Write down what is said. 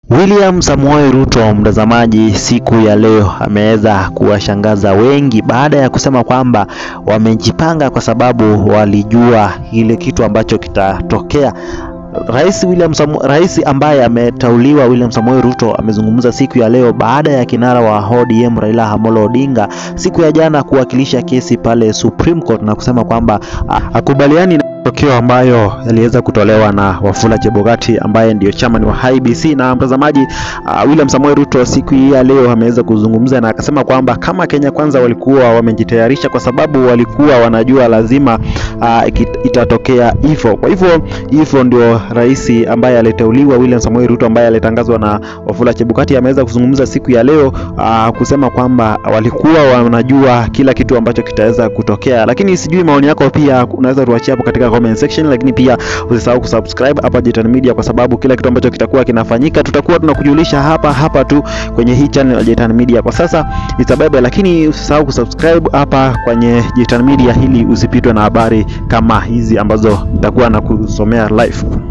William Samoei Ruto, mtazamaji, siku ya leo ameweza kuwashangaza wengi baada ya kusema kwamba wamejipanga kwa sababu walijua ile kitu ambacho kitatokea. Rais William Samu, rais ambaye ametauliwa William Samoei Ruto amezungumza siku ya leo baada ya kinara wa ODM Raila Amolo Odinga siku ya jana kuwakilisha kesi pale Supreme Court na kusema kwamba hakubaliani na matokeo ambayo yaliweza kutolewa na Wafula Chebukati ambaye ndio chairman wa IEBC. Na mtazamaji, uh, William Samoei Ruto siku hii ya leo ameweza kuzungumza na akasema kwamba kama Kenya Kwanza walikuwa wamejitayarisha kwa sababu walikuwa wanajua lazima uh, itatokea hivyo. Kwa hivyo hivyo ndio rais ambaye aliteuliwa William Samoei Ruto ambaye alitangazwa na Wafula Chebukati ameweza kuzungumza siku ya leo uh, kusema kwamba walikuwa wanajua kila kitu ambacho kitaweza kutokea, lakini sijui maoni yako pia unaweza tuachia hapo katika comment section, lakini pia usisahau kusubscribe hapa Jitan Media kwa sababu kila kitu ambacho kitakuwa kinafanyika tutakuwa tunakujulisha hapa hapa tu kwenye hii channel ya Jitan Media. Kwa sasa itabebe, lakini usisahau kusubscribe hapa kwenye Jitan Media ili usipitwe na habari kama hizi ambazo nitakuwa na kusomea live.